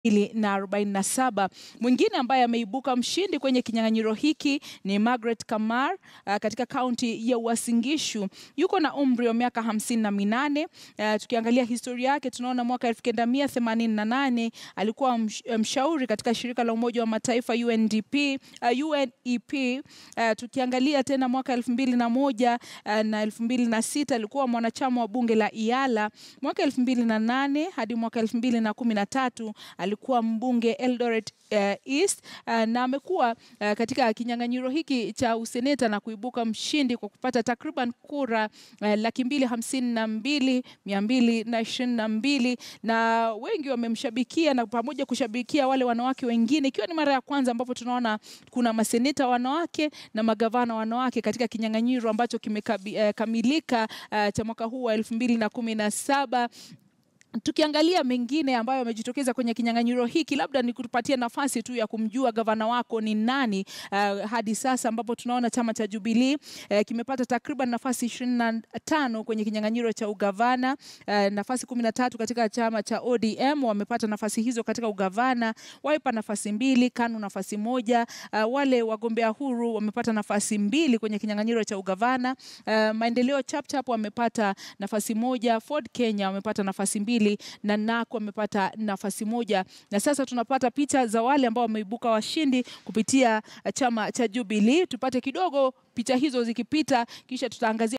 na 47. Mwingine ambaye ameibuka mshindi kwenye kinyang'anyiro hiki ni Margaret Kamar uh, katika kaunti ya Uasin Gishu. Yuko na umri wa miaka hamsini na minane. Uh, tukiangalia historia yake tunaona mwaka 1988 alikuwa msh, mshauri katika shirika la Umoja wa Mataifa UNDP, uh, UNEP. Uh, tukiangalia tena mwaka 2001 uh, na 2006 alikuwa mwanachama wa bunge la IALA. Mwaka 2008 hadi mwaka 2013 alikuwa mbunge Eldoret uh, East uh, na amekuwa uh, katika kinyang'anyiro hiki cha useneta na kuibuka mshindi kwa kupata takriban kura uh, laki mbili hamsini na mbili mia mbili na ishirini na mbili na wengi wamemshabikia na pamoja kushabikia wale wanawake wengine, ikiwa ni mara ya kwanza ambapo tunaona kuna maseneta wanawake na magavana wanawake katika kinyang'anyiro ambacho kimekamilika uh, cha mwaka huu wa elfu mbili na kumi na saba. Tukiangalia mengine ambayo yamejitokeza kwenye kinyang'anyiro hiki, labda ni kutupatia nafasi tu ya kumjua gavana wako ni nani uh, hadi sasa ambapo tunaona chama cha Jubilee uh, kimepata takriban nafasi ishirini na tano kwenye kinyang'anyiro cha ugavana uh, nafasi kumi na tatu katika chama cha ODM wamepata nafasi hizo katika ugavana, Wiper nafasi mbili, KANU nafasi moja. Uh, wale wagombea huru wamepata nafasi mbili kwenye kinyang'anyiro cha ugavana. Uh, Maendeleo Chapchap wamepata nafasi moja, Ford Kenya wamepata nafasi mbili na NARC wamepata nafasi moja, na sasa tunapata picha za wale ambao wameibuka washindi kupitia chama cha Jubilee. Tupate kidogo picha hizo zikipita, kisha tutaangazia